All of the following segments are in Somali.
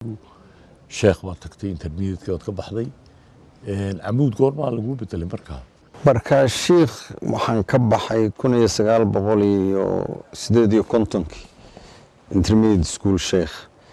two sheekh baad tagtay intermediateki waad ka baxday camuud goormaa lagu bedelay markaa marka shiikh waxaan ka baxay kun iyo sagaal boqol iyo sideed iyo kontonkii intermediate school sheikh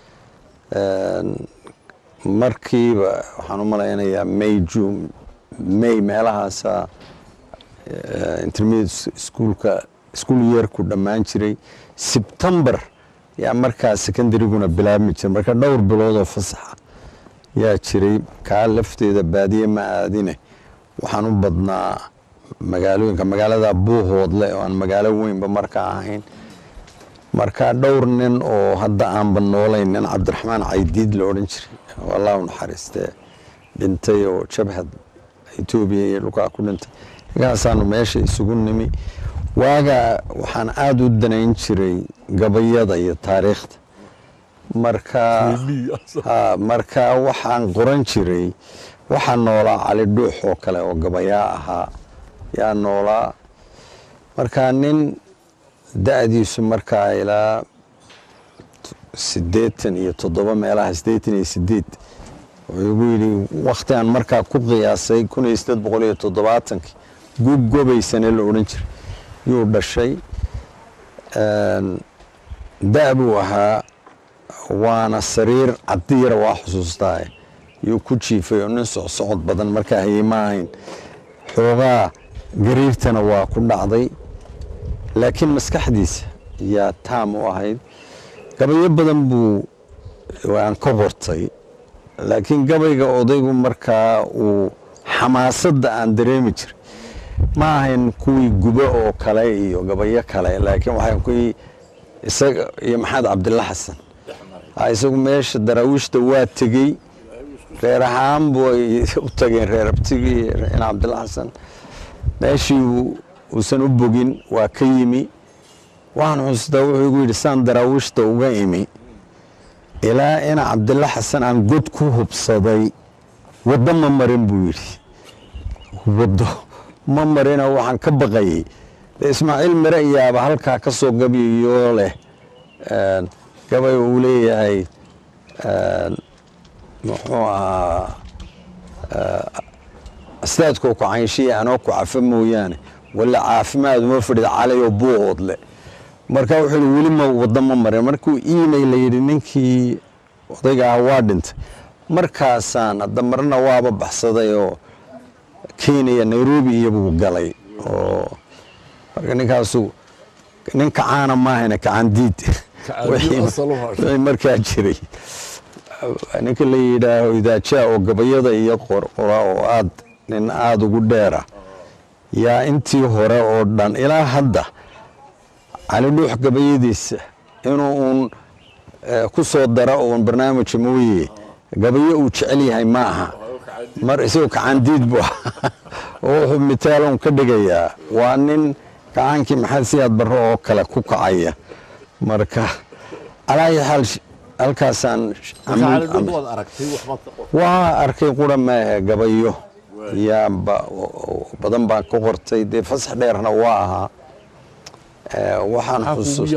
markiiba waxaan u malaynayaa may june may meelahaasa intermediate schoolka school yeerku dhammaan jiray sebtembar yaa markaa secondaryguna bilaabmi jiray marka dhowr biloodoo fasaxa yaa jiray kaa lafteeda baadiye ma aadine waxaan u badnaa magaalooyinka magaalada buuhoodle oo aan magaalo weynba markaa ahayn marka dhowr nin oo hadda aanba noolayn nin cabdiraxmaan caydiid la odhan jiray allahu naxariistee dhintay oo jabhad etoobiya iyo dhulkaa ku dhintay markaasaanu meesha isugu nimi waaga waxaan aada u danayn jiray gabayada iyo taariikhda marka marka waxaan qoran jiray waxaa noolaa cali dhuux oo kale oo gabayaa ahaa yaa noolaa marka nin da-diisu markaa ilaa siddeetan iyo toddoba meelaha siddeetan iyo sideed wuxuu igu yidhi wakhti aan markaa ku qiyaasay kun iyo siddeed boqol iyo toddobaatankii gubgobaysane la odhan jiray yuu dhashay da- buu ahaa waana sariir cadiyara waa xusuustaa yuu ku jiifay oo nin socsocod badan markaa hayey ma ahayn xoogaa gariirtana waa ku dhacday laakiin maskaxdiisa yaa taam u ahayd gabayo badan buu aan ka qortay laakiin gabayga odaygu markaa uu xamaasadda aan dareemi jiray ma ahayn kuwii gubo oo kale iyo gabayo kale laakiin waxay kuwii isaga iyo maxamed cabdilla xasan isagu meesha daraawiishta waa tegey reer ahaan bay u tageen reer abtigii in cabdilla xasan meeshii uusan u bogin waa ka yimi waxaan xusuustaa wuxuu igu yidhi saan daraawiishta uga imi ilaa ina cabdilla xasan aan god ku hubsaday waddo ma marin buu yidhi waddo ma marina waxaan ka baqayay ismaaciil mire iyaaba halkaa ka soo gabyayoo leh gabay uu leeyahay muxuu ahaa astaadkoo ku caynshiya anoo ku cafa mooyaane walla caafimaad uma fadhida calayoo buuhoodle marka wuxuu yidhi weli ma waddo ma marin markuu iimay la yidhi ninkii odayga ah waa dhintay markaasaan hadda marna waaba baxsaday oo kenya nairobi iyobuu galay oo marka ninkaasu nin kacaana maahayna kacandiid wixii markaa jiray ninka la yidhaaho idaajaa oo gabayada iyo qorqora oo aad nin aada ugu dheera yaa intii hore oo dhan ilaa hadda cali dhuux gabayadiisa inuu uun ku soo dara uun barnaamija mooye gabayo uu jecel yahay ma aha mar isagoo kacandiid bu oo wuxuu mitaalon ka dhigayaa waa nin kacaankii maxamed siyaad barre oo kale ku kacaya marka alaayi xaal halkaasaan waa arkay qura maahe gabayo yaa badan baan ka qortay dee fasax dheerna waa ahaa waxaan xusuus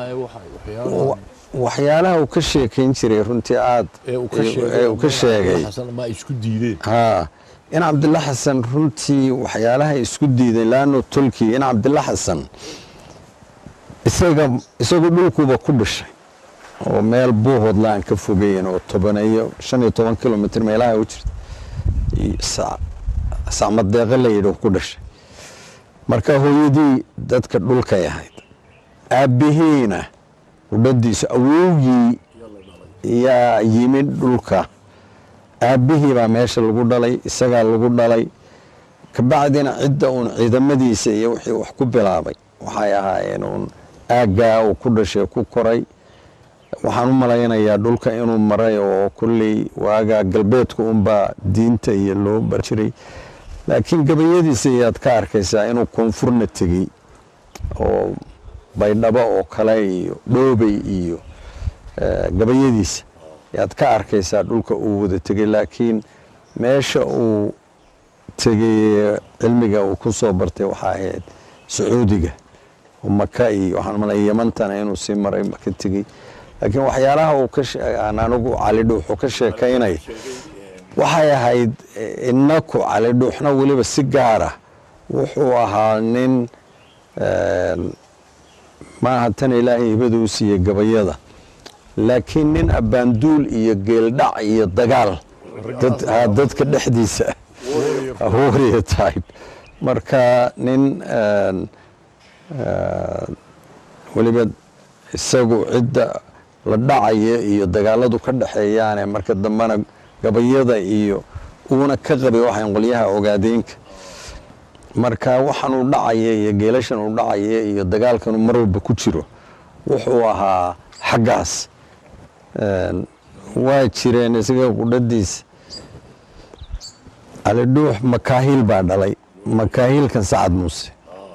waxyaalaha uu ka sheekayn jiray runtii aad ee uu ka sheegay ha in cabdilla xasan runtii waxyaalaha isku diiday laano tolkii in cabdilla xasan isaga isagu dhulkuuba ku dhashay oo meel buuhoodla aan ka fogeyn oo tobaneeyo shan iyo toban kilomitr meelaha u jirta sacmadeeqe la yidhi ku dhashay marka hooyadii dadka dhulkay ahayd aabbihiina udhadiisu awowgii yaa yimid dhulka aabbihii baa meesha lagu dhalay isagaa lagu dhalay kabacdina cidda uun ciidamadiisa iyo wixii wax ku bilaabay waxay ahaayeen uun aaggaa uu ku dhashay ku koray waxaan u malaynayaa dhulka inuu maray oo kolley waagaa galbeedka unbaa diinta iyo loo bar jiray laakiin gabayadiisa ayaad ka arkaysaa inuu koonfurna tegey oo baydhabo oo kale iyo dhoobey iyo gabayadiisa ayaad ka arkaysaa dhulka uu wada tegey laakiin meesha uu tegey cilmiga uu ku soo bartay waxaa ahayd sacuudiga oo maka iyo waxaan malaya yamantana inuu sii maray ka tegey laakiin waxyaalaha uu ka aan anigu cali dhuuxu ka sheekaynay waxay ahayd inaku cali dhuuxna weliba si gaara wuxuu ahaa nin maaha tan ilaahay hibada u siiyey gabayada laakiin nin abbaanduul iyo geeldhac iyo dagaal dadka dhexdiisa warrior type marka nin weliba isagu cidda la dhacaya iyo dagaaladu ka dhexeeyaane marka dambena gabayada iyo uuna ka qabay waxayn qolyaha ogaadeynka marka waxaan uu dhacaya iyo geelashan uu dhacaya iyo dagaalkanu mar walba ku jiro wuxuu ahaa xaggaas waa jireen isaga qudhadiisa cali dhuux makaahiil baa dhalay makaahiilkan sacad muuse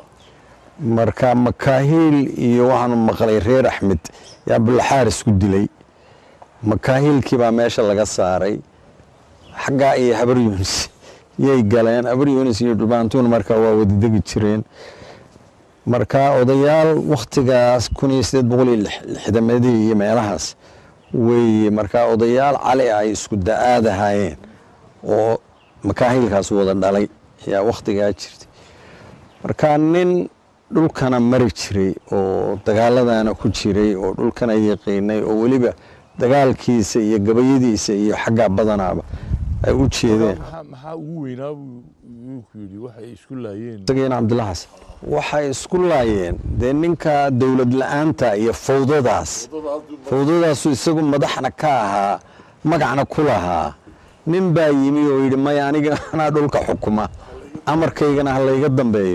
marka makaahiil iyo waxaanu maqlay reer axmed yaa abdulaxaaris ku dilay makaahiilkii baa meesha laga saaray xaggaa iyo habar yunis yay galeen habar yunis iyo dhulbaantuun markaa waa wadadegi jireen marka odayaal wakhtigaas kun iyo sideed boqol iyo lixdamadii iyo meelahaas weeye markaa odayaal cali ay isku da-aad ahaayeen oo makaahiilkaas wada dhalay ayaa wakhtigaa jirtay marka nin dhulkana mari jiray oo dagaaladana ku jiray oo dhulkana yaqiinay oo weliba dagaalkiisa iyo gabayadiisa iyo xaggaa badanaaba ay u jeedeen maxaa ugu weynaa buu ku yidhi waxay isku laayeen isagiina cabdilla xasan waxay isku laayeen dee ninka dowlad la-aanta iyo fawdadaas fawdadaasu isagu madaxna ka ahaa magacna ku lahaa nin baa yimi oo yidhi maya aniga anaa dhulka xukuma amarkaygana ha layga dambeeyo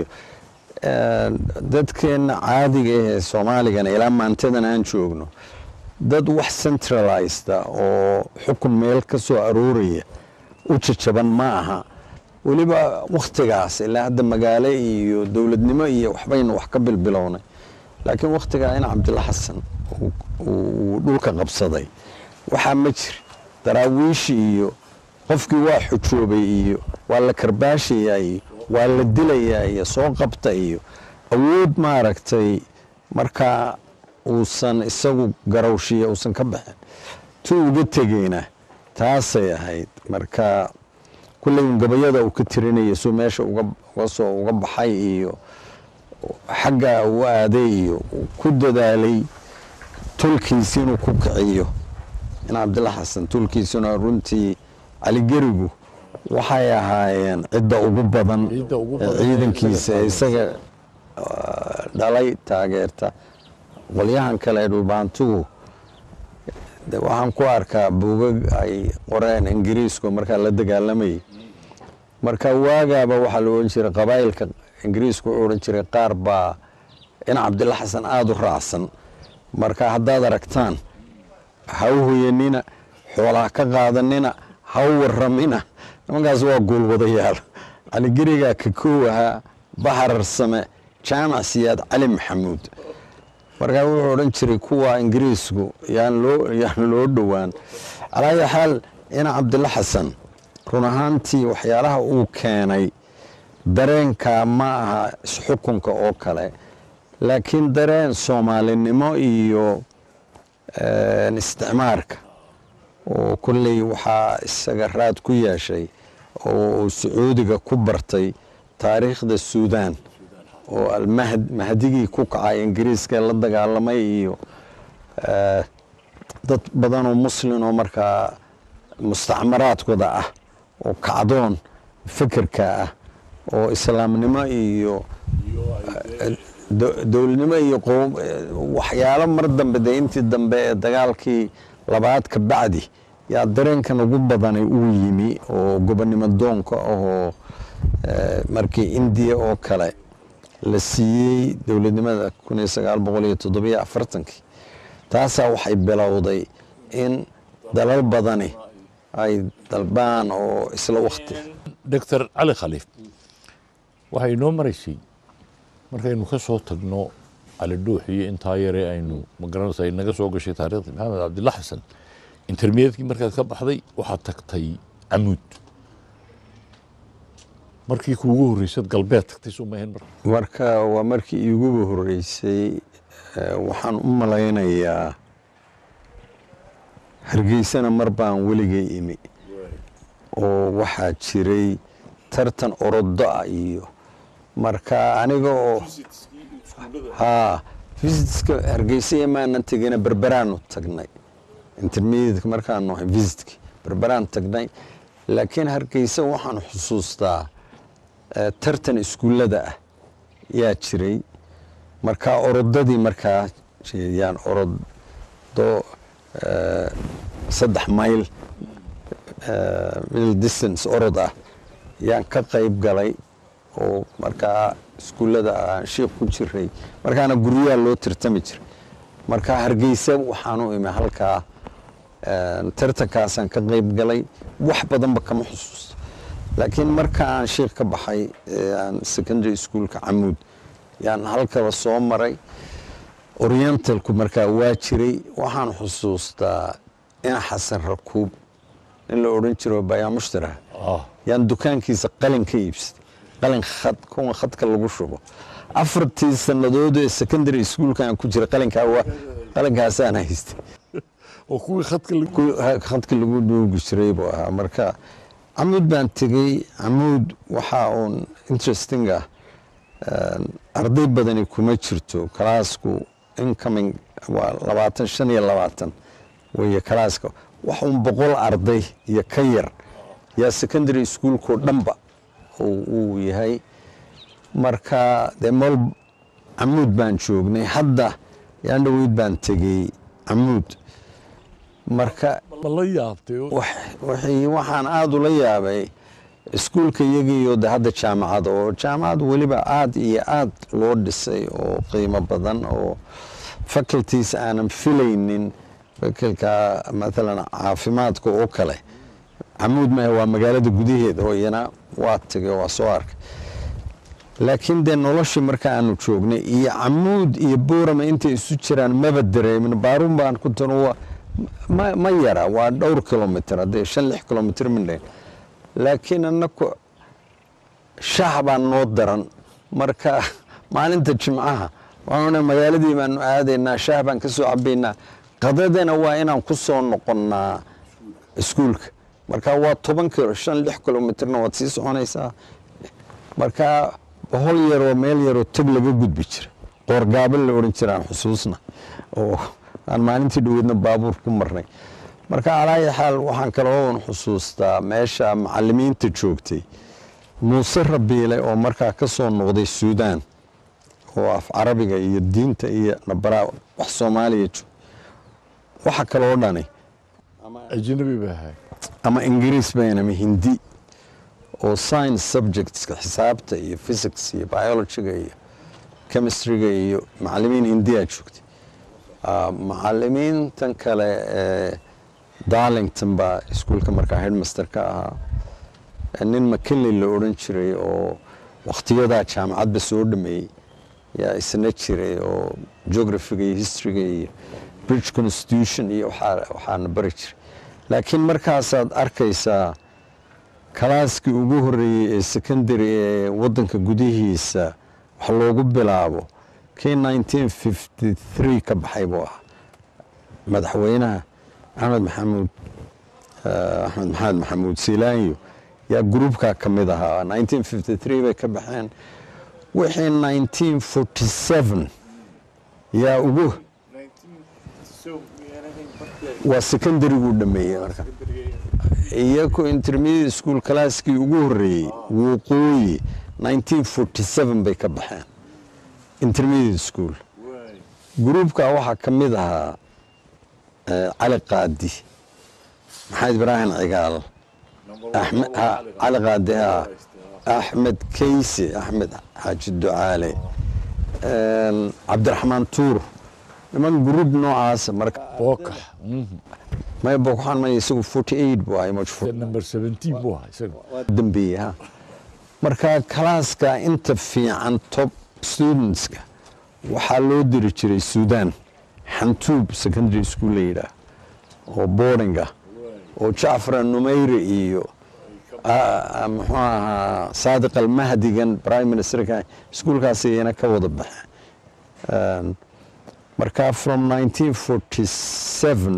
dadkeenna caadiga ahee soomaaligana ilaa maantadan aan joogno dad wax centralized oo xukun meel ka soo arooraya u jajaban ma aha weliba wakhtigaas ilaa hadda magaalo iyo dowladnimo iyo waxbaynu wax ka bilbilownay laakiin wakhtigaa in cabdilla xasan uu dhulka qabsaday waxaa ma jiri daraawiishi iyo qofkii waa xujoobay iyo waa la karbaashayaa iyo waa la dilayaa iyo soo qabta iyo awood maaragtay markaa uusan isagu garawshiya uusan ka baxin tu uga tegeyna taasay ahayd marka kulley gabayada uu ka tirinaya suu meesha uga soo uga baxay iyo xagga uu aaday iyo ku dadaalay tulkiisi inuu ku kiciyo in cabdilla xasan tulkiisuna runtii caligerigu waxay ahaayeen cidda ugu badan ciidankiisa ee isaga dhalay taageerta qolyahan kale ee dhulbaantugu waxaan ku arkaa buugag ay qoreen ingiriisku markaa la dagaalamayay marka waagaaba waxaa la odhan jiray qabaa'ilka ingiriisku wuxuu odhan jiray qaar baa in cabdilla xasan aada u raacsan marka haddaad aragtaan ha u hoyanina xoolaha ka qaadanina ha u waramina nimankaas waa guulwadayaal caligerigaa ka koow ahaa baharar same jaamac siyaad cali maxamuud markaa wuxuu odhan jiray kuwa ingiriisku yaan loo yaan loo dhowaan calaayi xaal ina cabdilla xasan run ahaantii waxyaalaha uu keenay dareenka ma aha isxukunka oo kale laakiin dareen soomaalinimo iyo isticmaarka oo kolley waxaa isaga raad ku yeeshay oo uu sacuudiga ku bartay taariikhda suudaan oo almahdigii ku kacay ingiriiska la dagaalamay iyo dad badanoo muslin oo markaa mustacmaraadkooda ah oo kacdoon fekerka ah oo islaamnimo iyo dowladnimo iyo waxyaalo mar dambe dee intii dambe ee dagaalkii labaad ka bacdi yaa dareenkan ugu badanay uu yimi oo gobonnimo doonka ahoo markii indiya oo kale la siiyey dowladnimada kun iyo sagaal boqol iyo toddobiyo afartankii taasaa waxay bilowday in dalal badani ay dalbaan oo isla wakti doctor cali khaliif waxay inoo maraysay markaynu ka soo tagno cali dhuux iyo intaa yare aynu magaranaysa ay naga soo gashay taarikhda maxamed cabdilla xasan intermediatkii markaad ka baxday waxaad tagtay camuud markii kuugu horreysad galbeed tagtay soo maahayn mar marka waa markii iiguba horreysay waxaan u malaynayaa hargeysana mar baan weligay imi oo waxaa jiray tartan orodo ah iyo marka aniga oo haa visitska hargeysa imaanan tegina berberaanu tagnay intermediateka markaanu ahay visitki berberaan tagnay laakiin hargeysa waxaan xusuustaa eh, tartan iskuullada ah yaa jiray markaa orodadii markaa jeediyaan orodo eh, saddex mayl eh, middle distance orod ah yaan ka qayb galay oo markaa iskuullada aan shiikh ku jiray markaana guryaha loo tartami jiray markaa hargeysa waxaan u imi halkaa eh, tartankaasaan ka qayb galay wax badanba kama xusuusto laakiin marka aan shiikh ka baxay ee aan secondary schoolka camuud yaan halkaba soo maray orientalku markaa waa jiray waxaan xusuustaa ina xasan rakuub in la odhan jiro bayaa mushtara ah yaan dukaankiisa qalin ka iibsatay qalin khad kuwa khadka lagu shubo afartii sannadood ee secondary schoolka aan ku jiray qalinkaa waa qalinkaasaan haystay oo kuwii khadka lagu ku- ha- khadka lagu dhuugi jiray buu ahaa marka camuud baan tegey camuud waxaa uun interesting ah een, arday badani kuma jirto kalaasku incoming waa labaatan shan iyo labaatan weeye kalaaska wax uun boqol arday iyo ka yar yaa secondary schoolkoo dhanba uu uu yahay marka dee meel camuud baan joognay hadda yaan dhaweyd baan tegey camuud marka ma la yaabtay oo wax- wixii waxaan aada ula yaabay iskuulka iyagiiyo de hadda jaamacada oo jaamacad weliba aada iyo aad loo dhisay oo qiimo badan oo faculties aanan filaynin faculka maalan caafimaadka oo kale camuud maahe waa magaalada gudaheeda oo iyana waa tegay waa soo arkay laakiin dee noloshii marka aanu joognay iyo camuud iyo boorama intay isu jiraan maba dareemin baaruun baan ku tano waa ma, ma yara waa dhowr kilomitr haddee shan lix kilomitr mindhayn laakiin annaku shaah baan noo daran marka maalinta jimcaha waana magaaladii baanu aadaynaa shaah baan ka soo cabaynaa qadadana waa inaan ku soo noqonnaa iskuulka marka waa toban kilo shan lix kilomitrna waad sii soconaysaa marka bohol yaroo meel yaroo teg laga gudbi jira qoorgaabal la odhan jiraan xusuusna oo aan maalintii dhoweedna baabuur ku marnay marka calaayi xaal waxaan kaloo xusuustaa meesha macalimiinta joogtay muuse rabiile oo markaa ka soo noqday suudaan oo af carabiga iyo diinta iyo nabaraa wax soomaaliya joog waxa kaloo dhani ajnabi ba ahay ama ingiriis bayn ama hindi oo science subjectska xisaabta iyo physics iyo biologyga iyo chemistryga iyo macalimiin hindiyaa joogtay Ah, macalimiintan kale ee darlington baa iskuulka markaa headmaster ka ahaa Eh, nin mckinley la odhan jiray oo wakhtiyadaa jaamacadba soo dhameeyey yaa isna jiray oo geographiga iyo historyga iyo bridge constitution iyo waxaa- waxaana bari jiray laakiin markaasaad arkaysaa kalaaskii ugu horeeyey ee secondary ee wadanka gudihiisa wax loogu bilaabo kii 1953 ka baxay buu ahaa madaxweynaha axmed maxamuud eh, axmed maxamed maxamuud siilaanyo yaa gruubkaa ka mid ahaa 1953 bay ka baxeen wixii 1947 yaa ugu waa secondaryguu dhameeyey marka iyaku intermediate school calaaskii ugu horeeyey wuqooyi 1947 bay ka baxeen intermediate school gruubka waxaa ka mid ahaa eh, cali qaadi maxamed ibraahim cigaal axmed ha, cali qaadi ha axmed keyse axmed xaaji ducaale een, cabdiraxmaan tuur niman gruub noocaasa marka bookax mhm. maya bokxaan maya isagu 48 buu ahay majfuur number 17 buu ahaa isaga dambeeye ha marka kalaaska inta fiican top studentska waxaa loo diri jiray suudaan xantuub secondary school la yidhaah oo boardinga oo jacfar numeyre iyo ah, ah, muxuu ahaa saadiq almahdigan prime ministerka iskuulkaas iyana ka wada baxeen marka from 1947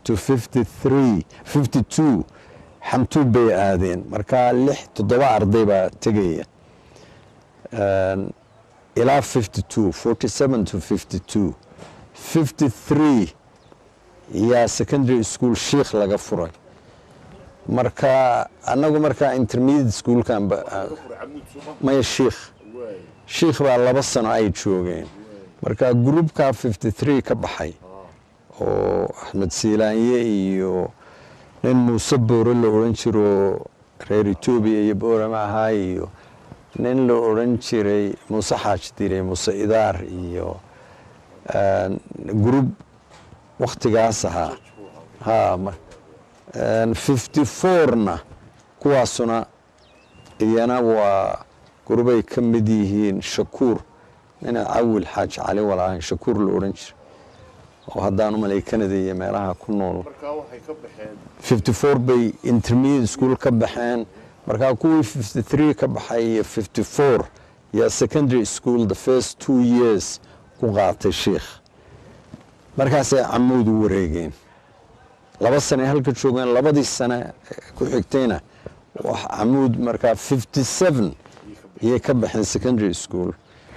to 53 52 xamtuub bay aadeen markaa lix toddoba arday baa tegaya Een, ilaa 52 47 to 52 53 yaa secondary school sheikh laga furay marka annagu markaa intermediate schoolkan ba- maya sheikh sheikh baa laba sano ay joogeen marka groupka 53 ka baxay oo axmed siilaanye iyo nin muuse boore la odhan jiro reer etoobiya iyo boorama ahaa iyo nin la odhan jiray muuse xaaji dire muuse idaar iyo een, group wakhtigaas ahaa ha ma- een, 54na kuwaasuna iyana waa gurubay ka mid yihiin shakuur nina cawil xaaji cali walaahan shakuur la odhan jira oo haddaan u malay canada iyo meelaha ku nool markaa waxay ka baxeen 54 bay intermediate school ka baxeen markaa kuwii 53 ka baxay iyo 54 yaa secondary school the first two years ku qaatay sheikh markaasay camuud u wareegeen laba sane halka joogeen labadii sane ku xigtayna wax camuud markaa 57 iyay ka baxeen secondary school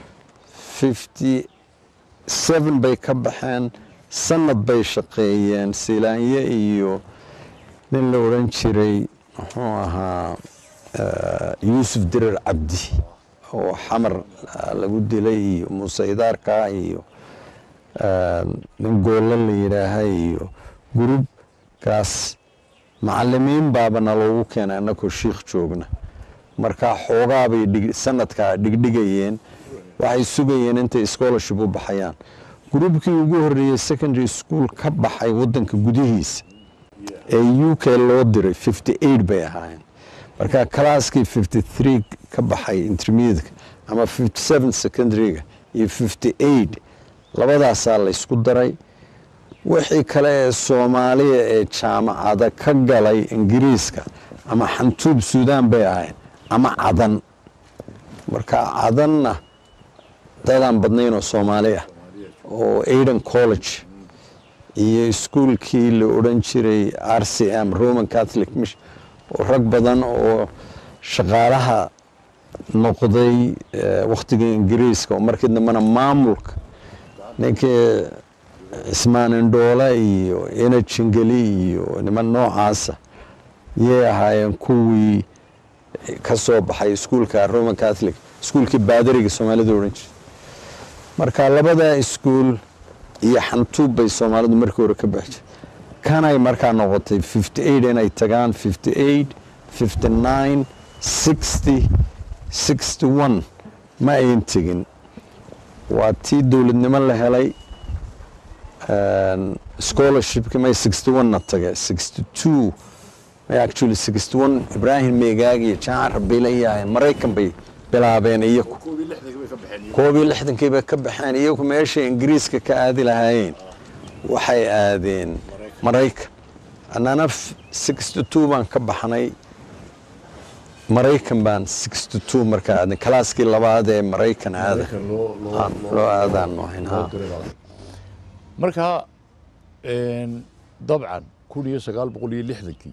57 bay ka baxeen sanad bay shaqeeyeen siilaanye iyo nin la odhan jiray muxuu ahaa eh, yuusuf dirar cabdi oo xamar ah, lagu dilay iyo muuse idaarka iyo eh, nin goolle la yidhaaha iyo gurubkaas macalimiin baabana loogu keenay annagoo shiikh joogna marka xoogaabay dhig- sanadkaa dhigdhigayeen waxay sugayeen intay scholarship u baxayaan gurubkii ugu horreeyey secondary school ka baxay waddanka gudihiisa ee u k loo diray 58 bay ahaayeen marka kalaaskii 53 ka baxay intermediateka ama 57 secondaryga iyo 58 labadaasaa la ysku daray wixii kale ee soomaaliya ee jaamacada ka galay ingiriiska ama xantuub suudaan bay ahayn ama cadan marka cadanna dadaan badnayn oo soomaali ah oo aidan college iyo iskuulkii la odhan jiray r c m roman catholic mission oo rag badan oo shaqaalaha noqday eh, wakhtigii ingiriiska oo markii dambena maamulka ninkii cismaan indhoole iyo ina jingeli iyo niman noocaasa yay ahaayeen kuwii ka soo baxay iskuulka roman catholic iskuulkii baadariga soomaalida odhan jiray marka labada iskuul iyo xantuub bay soomaalidu markii hore ka baxi jirtay kanay markaa noqotay 58 inay tagaan 58 59 60 61 ma ayn tegin waa tii dowladnimo la helay scholarshipki may 61na tage 62 may actually 61 ibraahim meegaag iyo jaacan rabiila yahayn maraykan bay bilaabeen iyaku koob iyo lixdankii bay ka baxeen iyagu meeshay ingiriiska ka aadi lahaayeen waxay aadeen maraykan annana 62 baan ka baxnay maraykan baan 62 markaa aadnay kalaaskii labaad ee maraykan aada Ah, loo aadaanu ahayn ha marka dabcan kun iyo sagaal boqol iyo lixdankii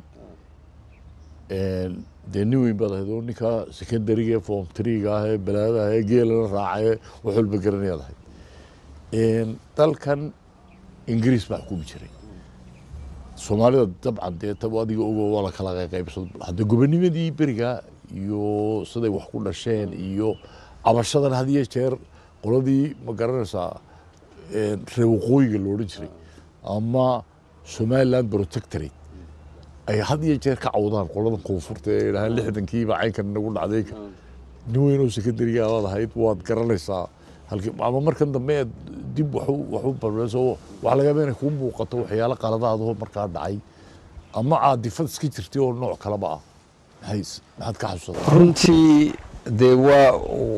dee nin weyn baad ahayd oo ninka secondariga form triga ah ee balaada ah ee geelana raacay wax walba garanayaad ahayd dalkan ingiriis baa xukumi jiray soomaalida dabcan dee tab adiga ogo waa la kala qaybsado hadda gobonimadii beriga iyo siday wax ku dhasheen iyo cabashadan had iyo jeer qoladii ma garanaysaa reer waqooyiga lo odhan jiray ama somaliland protectorate ay had iyo jeer ka cawdaan qoladan koonfurta ee idhahaan lixdankiiba caynkan nagu dhacday nin weyn oo secondariga aad ahayd waad garanaysaa halkii ama markan dambe aad dib waxu waxu barbayso waxaa laga yaabaa inay kuu muuqato waxyaalo qaladaadoo markaa dhacay ama aad difad iska jirtay oo nooc kaleba ah maxay maxaad ka xasuusataa runtii dee waa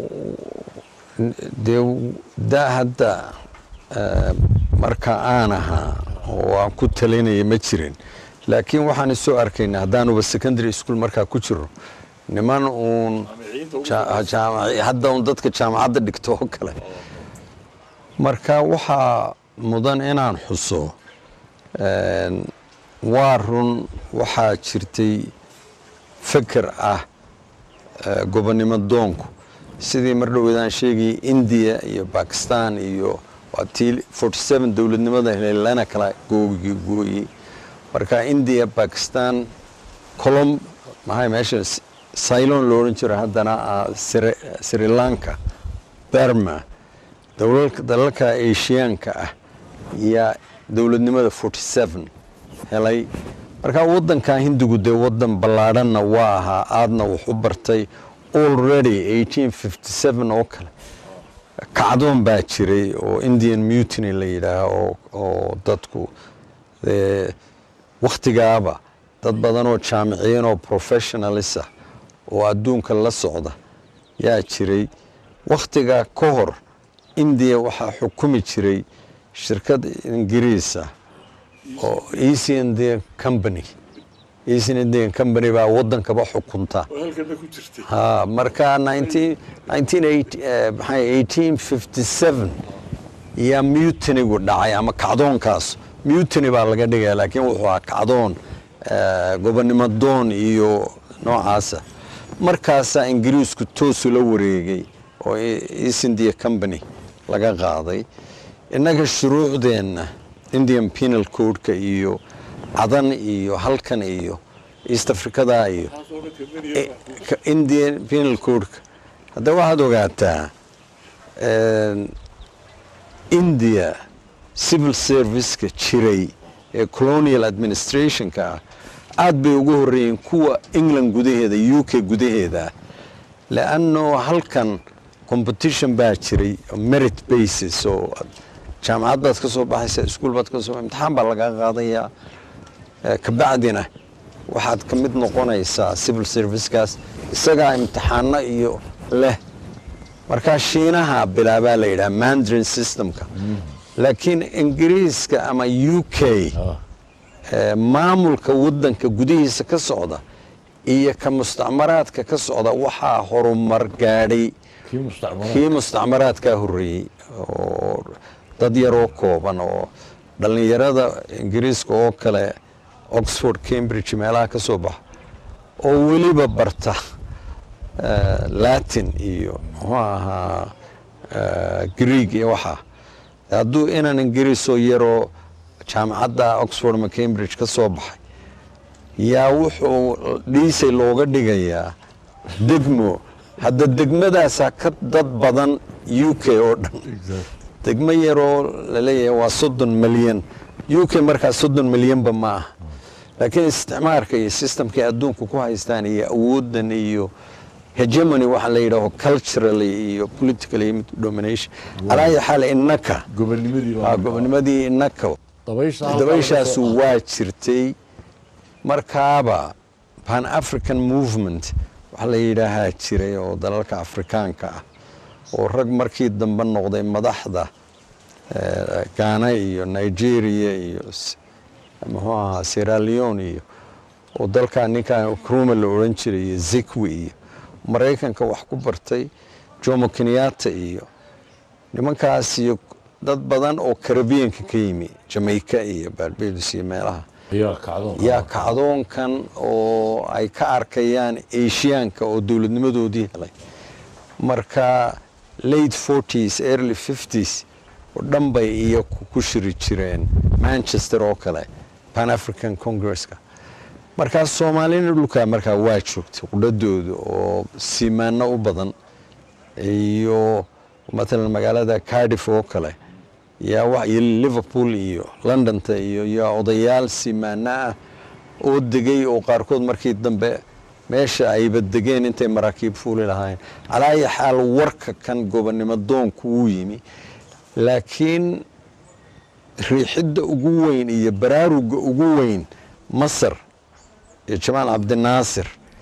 dee da hadda eh, marka aan ahaa oo aan ku talinaya ma jirin laakiin waxaan isoo arkaynaa haddaanuba secondary school markaa ku jiro niman uun ja- jaamac- hadda uun dadka jaamacadda dhigto oo kale marka waxaa mudan inaan xuso een, waa run waxaa jirtay feker ah eh, gobonnimo doonku sidii mar dhoweedaan sheegayay indiya iyo bakistan iyo waa tii 47 dowladnimada helay lana kala googi gooyey marka indiya bakistan colom maxay meesha S- ceylon lo odhan jiro haddana ah, Sri- sri lanka burma dowlalka dalalka asiyaanka ah yaa dowladnimada 47 helay marka wadankan hindigu dee wadan ballaadhanna waa ahaa aadna wax u bartay already 1857 oo kale kacdoon baa jiray oo indian mutiny la yidhaaho oo, oo dadku dee wakhtigaaba dad badan oo jaamiciyiin oo professionalis ah oo adduunka la socda yaa jiray wakhtigaa ka hor indiya waxaa xukumi jiray shirkad ingiriis ah oo east indian company east indian company baa wadankaba xukunta ha marka 19 1980 eh, maxay 1857 yaa mutinigu dhacay ama kacdoonkaas mutiny baa laga dhigaya laakiin wuxuu ahaa kacdoon eh, gobonnimo doon iyo noocaasa markaasaa ingiriisku toosu la wareegay oo E- east india company laga qaaday innaga shuruucdeenna indian penal codeka iyo cadan iyo halkan iyo east africada iyo E- ka- indian penal codeka hadda waxaad ogaataa een, india civil serviceka jiray ee colonial administrationka ah aad bay ugu horreeyeen kuwa england gudaheeda u k gudaheeda leanno halkan competition baa jiray oo merit basis oo jaamacad baad ka soo baxaysa iskuul baad ka soo imtixaan baa lagaa qaadayaa Eh, kabacdina waxaad ka mid noqonaysaa civil servicekaas isagaa imtixaano iyo leh markaa shiinaha bilaabaa la yidhaha mandrin systemka laakiin ingiriiska ama u k eh, maamulka wadanka gudihiisa ka socda iyo ka mustacmaraadka ka socda waxaa horumar gaadhay kii mustacmaraad kii mustacmaraadkaa horreeyey oo dad yaroo kooban oo dhallinyarada ingiriiska oo kale oxford cambridge meelaha ka soo baxa oo weliba barta eh, latin iyo muxuu ahaa eh, greeg iyo waxaa hadduu inan ingiriisoo yaroo jaamacadda oxford ama cambridge ka soo baxay yaa wuxuu dhiisay looga dhigayaa degmo hadda degmadaasaa ka dad badan u k oo dhan degmo yaroo laleeyahay waa soddon milyan u k markaa soddon milyanba ma aha laakiin isticmaarka iyo systemkay adduunka ku haystaan iyo awoodan iyo hegemony waxa la yidhaaho culturally iyo politically domination alaa ayi xaal innaka gobonimadii ah, gobonimadii innaka dabaysha halkaa laga dabayshaasu soo waa jirtay markaaba pan african movement waxaa la yidhaahaa jiray oo dalalka afrikaanka ah oo rag markii dambe noqday madaxda eh, ghana iyo nigeria iyo s- muxuu ahaa sierra leone iyo oo dalkaa ninkan kruma la odhan jiray iyo zikwi iyo maraykanka wax ku bartay jomo kenyatta iyo nimankaas iyo dad badan oo karabiyanka ka yimi jamaica iyo barbados iyo meelaha ayaa kacdoon yaa kacdoonkan oo ay ka arkayaan asiyaanka oo dowladnimadoodii helay marka late 40s early 50s oo dhan bay iyo ku ku shiri jireen manchester oo kale pan african congresska markaas soomaalina dhulkaa markaa waa joogtay qudhadooda oo siimaano u badan iyo matalan magaalada cardiff oo kale yaa wa iyo liverpool iyo londonta iyo yaa odayaal simaano ah oo degay oo qaarkood markii dambe meesha ayba degeen intay maraakiib fuuli lahaayeen calaa ayi xaal warka kan gobonnimo doonku wuu yimi laakiin riixidda ugu weyn iyo baraaruga ugu weyn masar iyo jamaal cabdinaasir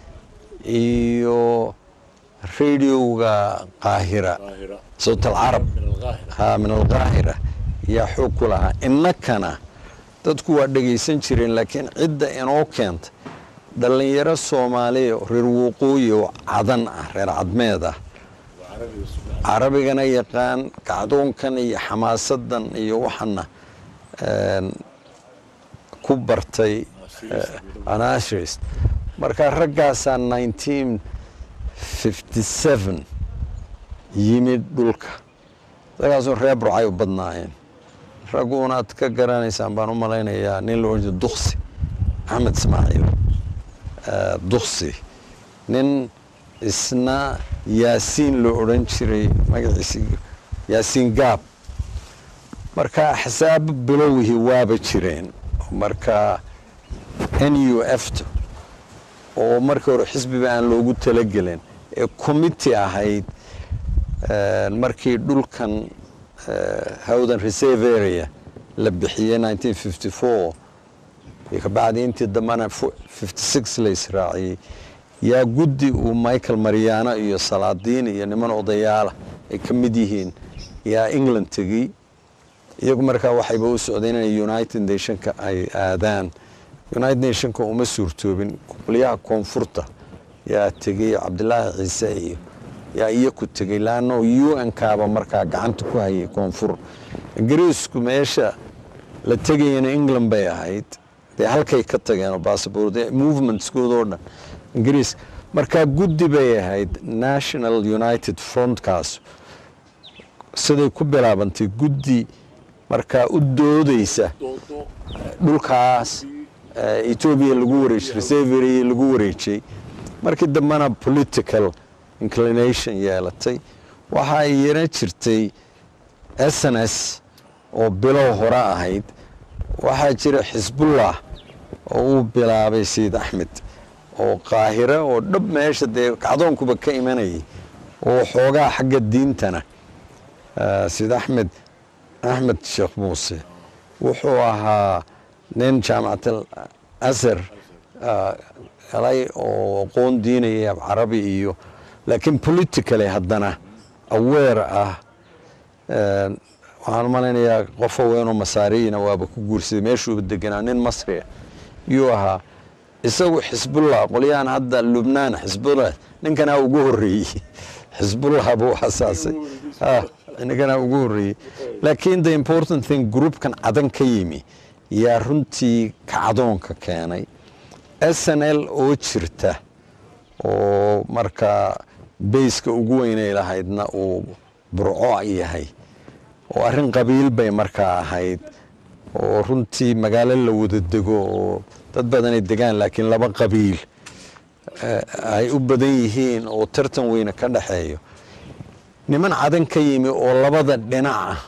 iyo radiowga qaahira sawt alcarab ha min alqaahira yaa xoog ku lahaa innakana dadku waa dhegaysan jireen laakiin cidda inoo keenta dhallinyaro soomaaliya oo reer waqooyi oo cadan ah reer cadmeed ah carabigana yaqaan kacdoonkan iyo xamaasadan iyo waxana een, ku bartay anashrist marka raggaasaa nineteen fifty seven yimid dhulka raggaasoo reer burcay u badnaayeen ragguunaad ka garanaysaan baan u malaynayaa nin la odhan jira duksi axmed ismaaciil duksi nin isna yaasiin la odhan jiray magaciisi yaasiin gaab marka axsaabo bilowihii waaba jireen marka n u f t oo markii hore xisbiba aan loogu talagelin ee committee ahayd markii dhulkan howdan reserve area la bixiyey nineteen fifty four iyo kabacdi intii dambana fifty six la israaciyey yaa guddi uu michael mariano iyo salaadiin iyo niman odayaala ay ka mid yihiin yaa england tegey iyagu markaa waxayba u socdeen inay united nationka ay aadaan united nationka uma suurtoobin qolyaha koonfurta yaa tegey cabdilaahi ciise iyo yaa iyaku tegey laanno u n kaaba markaa gacanta ku hayay koonfur ingiriisku meesha la tegayana england bay ahayd dee halkay ka tageenoo bassabor dee movementskoodoo dhan ingiriis markaa guddi bay ahayd national united frontkaas siday ku bilaabantay guddi markaa u doodeysa dhulkaas etoobiya lagu wareejiyey reservery lagu wareejiyey markii dambena political inclination yeelatay waxaa iyana jirtay s n s oo bilow hore ahayd waxaa jira xisbullah oo uu bilaabay sayid axmed oo qaahire oo dhab meesha dee kacdoonkuba ka imanayay oo xoogaa xagga diintana sayid axmed axmed sheekh muuse wuxuu ahaa nin jaamacatal asar galay oo aqoon diinaya carabi iyo laakiin politically haddana aweer ah waxaan u malaynayaa qof haweenoo masaariyina waaba ku guursaday meeshuuba deganaa nin masria yuu ahaa isagu xisbullah qolyahan hadda lubnaan xisbullah ninkanaa ugu horreeyey xisbullah buu asaasay ninkanaa ugu horreeyey laakiin the important thing groupkan cadan ka yimi yaa runtii kacdoonka keenay s n l oo jirta oo markaa bayska ugu weynay lahaydna uu burco yahay oo arrin qabiil bay markaa ahayd oo runtii magaalo la wada dego oo dad badanay degaan laakiin laba qabiil ay u badan yihiin oo tartan weyne ka dhexeeyo niman cadan ka yimi oo labada dhinac ah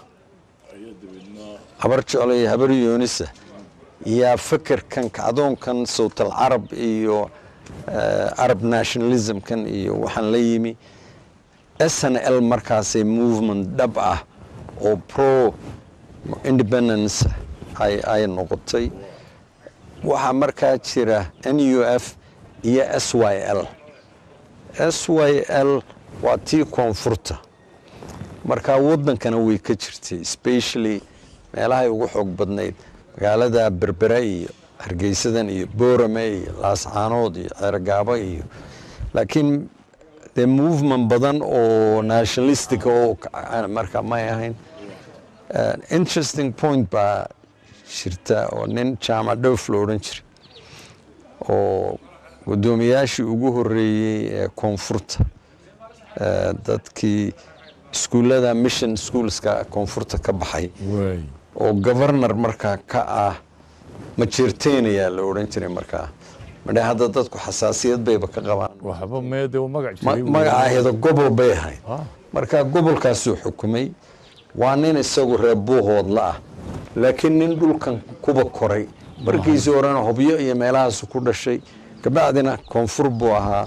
habar jeclo iyo habar yoonisa yaa fekerkan kacdoonkan sawtal carab iyo arab nationalismkan iyo waxaan la yimi s n l markaasay movement dhab ah oo pro independence ay noqotay waxaa markaa jira n u f iyo s y l s y l waa tii koonfurta markaa waddankana way ka jirtay specially meelahay ugu xoog badnayd magaalada berbere iyo hargeysadan iyo boorame iyo laascaanood iyo ceergaabo iyo laakiin dee movement badan oo nationalistic oo marka may ahayn interesting point baa jirta oo nin jaamac dhoof lo odhan jiray oo guddoomiyaashii ugu horreeyey ee koonfurta dadkii iskuullada mission schoolska koonfurta ka baxay oo governor markaa ka ah majeerteynayaa la odhan jiray markaa madhe hadda dadku xasaasiyad bayba ka qabaan waxba meede magac jiray magacaheeda gobol bay ahayd marka gobolkaasuu xukumay waa nin isagu reer buuhoodla ah laakiin nin dhulkan kuba koray markiisii horena hobyo iyo meelahaasu ku dhashay kabacdina koonfur buu ahaa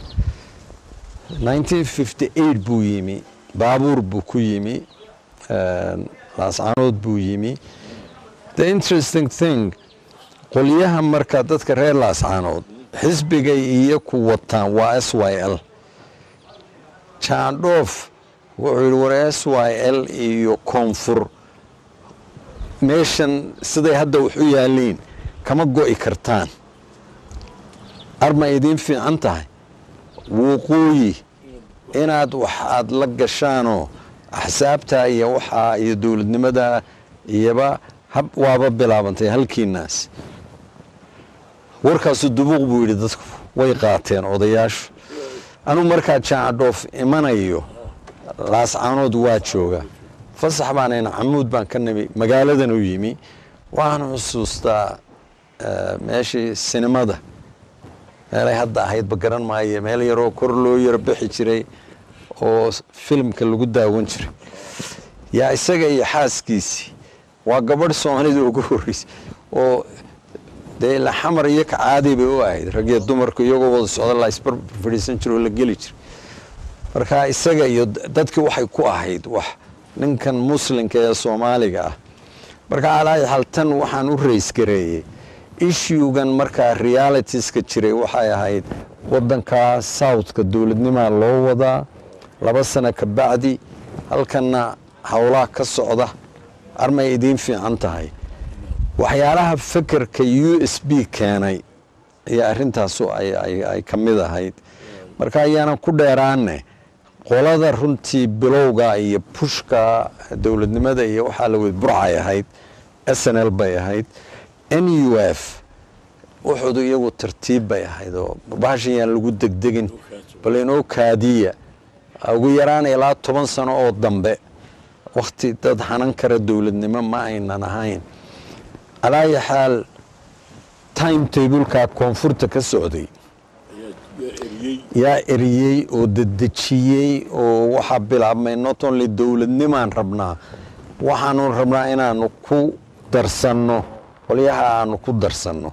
buu yimi baabuur buu ku yimi laascaanood buu yimi the interesting thing qolyaha marka dadka reer laascaanood xisbigay iyo ku wataan waa s y l jaandhoof wuxuu yidhi war s y l iyo koonfur meeshan siday hadda wax u yaaliin kama go'i kartaan arma idiin fiican tahay wuuqooyi inaad wax aad la gashaanoo axsaabta iyo waxaa iyo dowladnimada iyoba hab waaba bilaabantay halkiinaas warkaasu dubuuq buu yidhi dadku way qaateen odayaashu anuu markaa jaacadhoof imanayo laascaanood waa jooga fasax baanayna camuud baan ka nimi magaaladan u yimi waxaan xusuustaa meeshii sinimada meelay hadda ahaydba garan maayo meel yaroo kor loo yaro bixi jiray oo filimka lagu daawan jiray yaa isaga iyo xaaskiisii waa gabadh soomaalida ugu horreysay oo dee ila xamar iyo ka caadi bay u ahayd raggiyo dumarku iyagoo wada socda la isbar fadhiisan jiro oo la geli jiray marka isaga iyo dadkii waxay ku ahayd wax ninkan muslimka ee soomaaliga ah marka alaayi xal tan waxaan u raysgareeyey ishugan markaa realitiska jiray waxay ahayd wadankaa southka dowladnimaa loo wadaa laba sano ka bacdi halkanna howlaha ka socda armay idiin fiican tahay waxyaalaha fekerka u s b keenay ayaa arrintaasu ay ka mid ahayd marka ayaanan ku dheeraane qolada runtii bilowga iyo pushka dowladnimada iyo waxaa la wed burcay ahayd s n l bay ahayd n u f wuxuudu iyagu tartiib bay ahayd oo bahashan yaan lagu degdegin bal inoo kaadiya ugu yaraan ilaa toban sano oo dambe wakhti dad hanan kara dowladnimo ma aynan ahayn alaayi xaal time tableka koonfurta ka socday yaa eriyey oo dedejiyey oo waxaa bilaabmay not only dowladnimaan rabnaa waxaanu rabnaa inaanu ku darsanno qolyaha aanu ku darsanno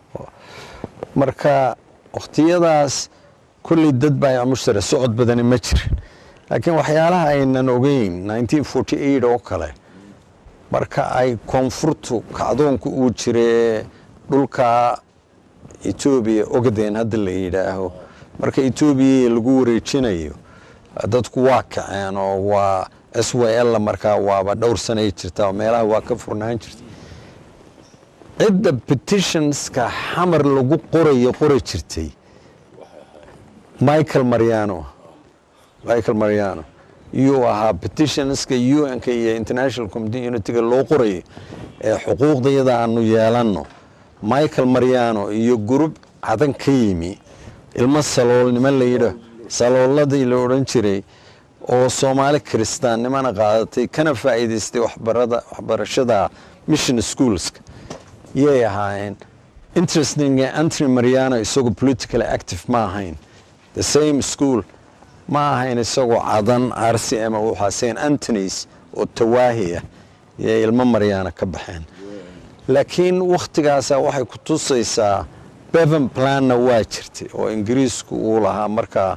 marka wakhtiyadaas kolley dad baa mushtara socod badani ma jirin laakiin waxyaalaha aynan ogeyn oo kale marka ay koonfurtu kacdoonku uu jire dhulka etoobiya ogaden hadda la yidhaaho marka etoobiya lagu wareejinayo dadku waa kaceen oo waa s y l markaa waaba dhowr sanay jirtaa oo meelaha waa ka furnaan jirta cidda petitionska xamar lagu qorayo qori jirtay michael mariano michael mariano yuu ahaa petitionska un-ka iyo international communitiga loo qorayo ee xuquuqdayada aanu yeelanno michael mariano iyo gurub cadan ka yimi ilmo saloolnimo layidha salooladii la odhan jiray oo soomaali kiristaannimana qaadatay kana faa'iidaystay waxbarada waxbarashada mission schoolska yay ahaayeen interesting antony mariano isagoo politically active ma ahayn the same school ma ahayn isagoo cadan r c m waxaa st antonys oo tawaahi ah yay ilmo mariano ka baxeen laakiin wakhtigaasa waxay ku tusaysaa bevan planna waa jirtay oo ingiriisku uu lahaa markaa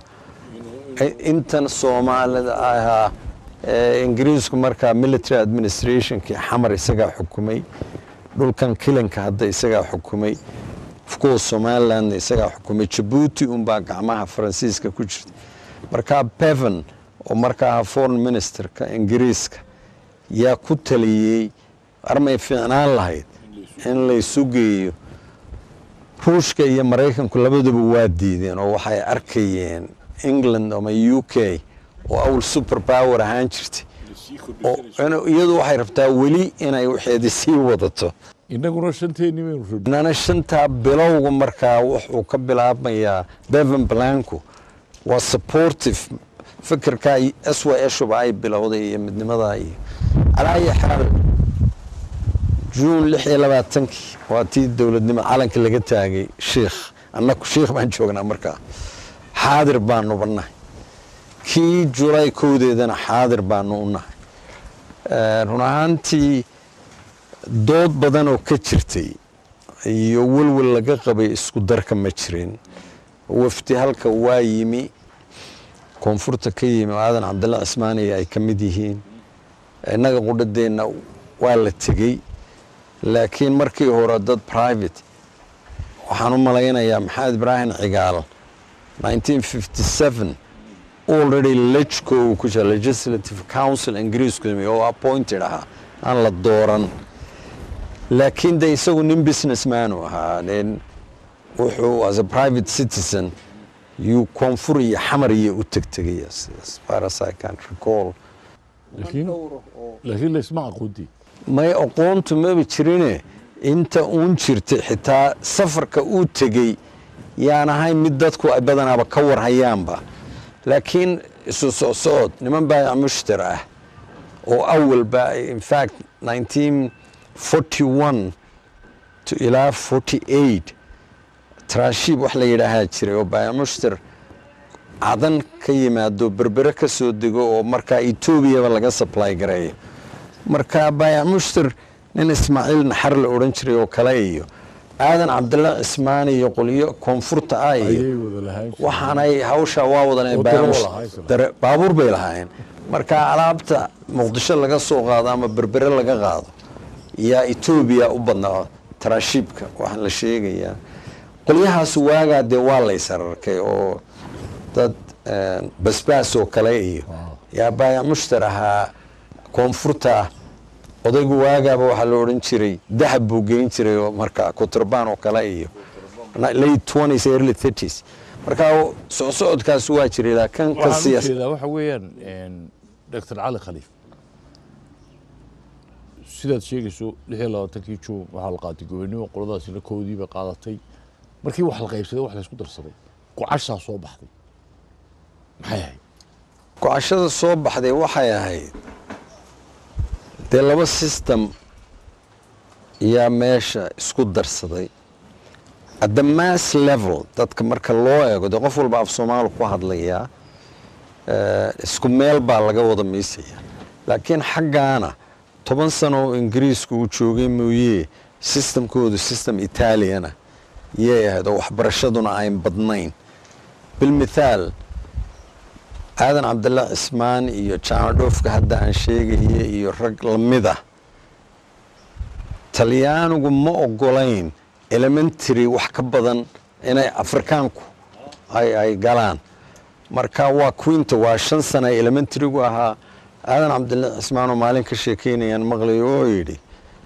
intan soomaalida ahaa ingiriisku markaa military administrationkii xamar isagaa xukumay dhulkan kilanka hadda isagaa xukumay ofcourse somalilandna isagaa xukumay jabuuti unbaa gacmaha faransiiska ku jirta markaa bevan oo markaa aha foreign ministerka ingiriiska yaa ku taliyey armay fiicnaan lahayd in laysu geeyo ruushka iyo maraykanku labaduba waa diideen oo waxay arkayeen england ama u k oo awl super power ahaan jirtay iyadu waxay rabtaa weli inay waxeedi sii wadato inaguna shanteeni baynu rabnay inana shantaa bilowga markaa wuxuu ka bilaabmayaa bevan blanco waa supportive fikirkaa s y shuba ay bilowday iyo midnimadaa iyo calaayi xaal juun lix iyo labaatankii waa tii dowladnimo calanka laga taagay shiikh annaku shiikh baan joognaa markaa xaadir baanu bannahay kii julaay kowdeedana xaadir baanu u nahay run ahaantii dood badan oo ka jirtay iyo welwel laga qabay isku darka ma jirin wafdi halka waa yimi koonfurta ka yimi oo aadan cabdalla cismaaniya ay ka mid yihiin innaga qudhadeenna waa la tegey laakiin markii hore dad private waxaan u malaynayaa maxamed ibraahim cigaal already lejco uu ku jira legislative council ingiriisku yimi oo appointed ahaa aan la dooran laakiin de isagu nin businessman u ahaa nin wuxuu as a private citizen yuu koonfur iyo xamar iyo u tegtegay as far as I can recall laakiin laakiin laysma aqoonti may aqoontu maba jirine inta uun jirtay xitaa safarka uu tegey yaan ahayn mid dadku ay badanaaba ka warhayaanba laakiin isu soo socod niman baayac mushtar ah oo awalba infact 1941 to ilaa 48 trashiib wax la yidhaahaa jiray oo baayac mushtar cadan ka yimaado berbere ka soo dego oo markaa etoobiyaba laga supply gareeyo marka baayac mushtar nin ismaaciil naxar la odhan jiray oo kale iyo aadan cabdilla cismaan iyo qolyo koonfurta ah iyo ayay wada lahaan jireen. waxaanay hawsha waa wadanay Oo baayac daro mushtar- lahayn sida. dare- baabuur bay lahaayeen marka alaabta muqdisho laga soo qaado ama berbere laga qaado yaa etoobiya u badnaa tarashiibka waxaan la sheegayaa qolyahaas waagaa dee waa laysararkay oo dad eh, basbaas oo kale iyo yaa baayac mushtar ahaa koonfurta odaygu waagaaba waxaa la odhan jiray dahab buu geyn jiray oo marka kuturbaan oo kale iyo late 20s early 30s marka socsocodkaas waa jiray laakiin ka waxaan u siyaas jeedaa waxa weeyaan doctor cali khaliif sidaad sheegayso lix iyo labaatankii juun waxaa la qaatay gobonimo qoladaasina koodii bay qaadatay markii wax la qaybsaday wax laysku darsaday gocashaa soo baxday maxay ahayd go-ashada soo baxday waxay ahayd dee laba system yaa meesha isku darsaday at the mass level dadka marka loo eego dee qof walba af soomaali ku hadlayaa eh, isku meel baa laga wada miisaya laakiin xaggaana toban sano oo ingiriisku uu joogay mooye systemkoodu system italiana yay ahayd oo waxbarashaduna ayn badnayn bilmithaal aadan cabdilla cismaan iyo jaamac dhoofka hadda aan sheegaya iyo rag lamid ah talyaanigu ma ogolayn elementary wax ka badan inay afrikaanku ay ay galaan marka waa quinta waa shan sana elementarygu ahaa aadan cabdilla cismaan oo maalin ka sheekeynayaan maqlayo oo yidhi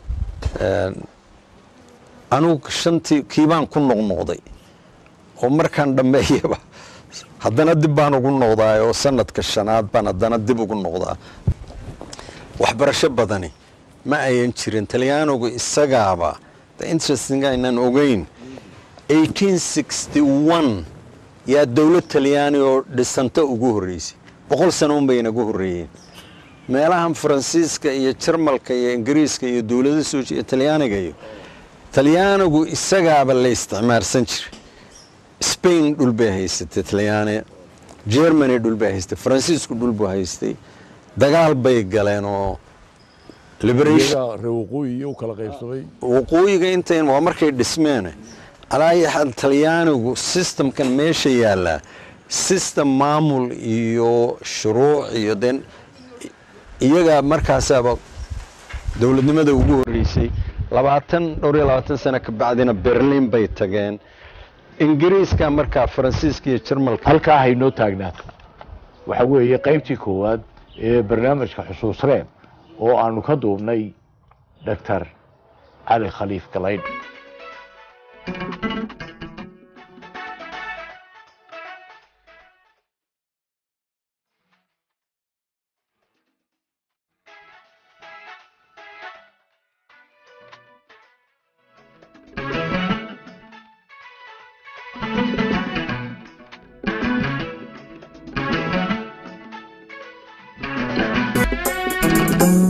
anugu shantii kiibaan ku noqnoqday oo markaan dhammeeyaba haddana dib baan ugu noqdaa oo sanadka shanaad baan haddana dib ugu noqdaa waxbarasho badani ma ayan jirin talyaanigu isagaaba the interesting aynaan ogeyn 1861 yaa dowlad talyaani oo dhisanta ugu horreysay boqol sano un bay inagu horreeyeen meelahan faransiiska iyo jarmalka iyo ingiriiska iyo dowlada soo jeeda talyaaniga iyo talyaanigu isagaaba la isticmaarsan jiray spain dhul bay haysatay talyaani germany dhul bay haystay faransiisku dhul buu haystay dagaal bay galeen oo liberation iyagaa reer waqooyi iyo u kala qaybsamay waqooyiga intayn waa markay dhismeen alaa xal talyaanigu systemkan meesha yaallaa system maamul iyo shuruuc iyo den iyagaa markaasaaba dowladnimada ugu horreysay labaatan dhowr iyo labaatan sano ka bacdina berlin bay tageen ingiriiska markaa faransiiska iyo jarmalka halkaa haynoo taagnaato waxa weeye qaybtii koowaad ee barnaamijka xusuus reeb oo aanu ka duubnay doctor cali khaliif galaydh thank you